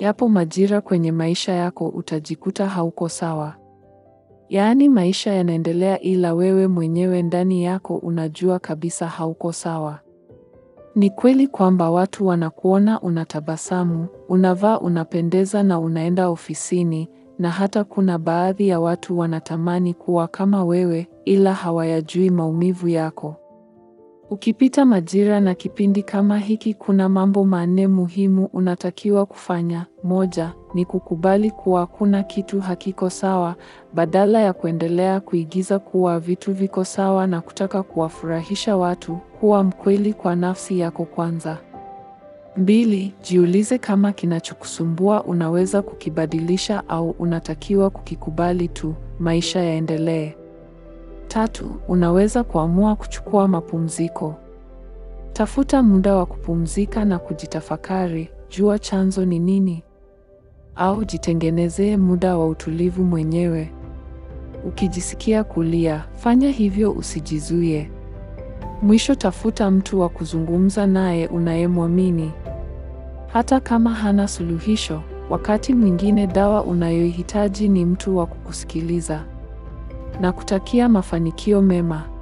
Yapo majira kwenye maisha yako utajikuta hauko sawa. Yaani maisha yanaendelea ila wewe mwenyewe ndani yako unajua kabisa hauko sawa. Ni kweli kwamba watu wanakuona unatabasamu, unavaa unapendeza na unaenda ofisini na hata kuna baadhi ya watu wanatamani kuwa kama wewe ila hawayajui maumivu yako. Ukipita majira na kipindi kama hiki kuna mambo manne muhimu unatakiwa kufanya. Moja, ni kukubali kuwa kuna kitu hakiko sawa badala ya kuendelea kuigiza kuwa vitu viko sawa na kutaka kuwafurahisha watu, kuwa mkweli kwa nafsi yako kwanza. Mbili, jiulize kama kinachokusumbua unaweza kukibadilisha au unatakiwa kukikubali tu, maisha yaendelee. Tatu, unaweza kuamua kuchukua mapumziko. Tafuta muda wa kupumzika na kujitafakari, jua chanzo ni nini? Au jitengenezee muda wa utulivu mwenyewe. Ukijisikia kulia, fanya hivyo usijizuie. Mwisho tafuta mtu wa kuzungumza naye unayemwamini. Hata kama hana suluhisho, wakati mwingine dawa unayoihitaji ni mtu wa kukusikiliza. Na kutakia mafanikio mema.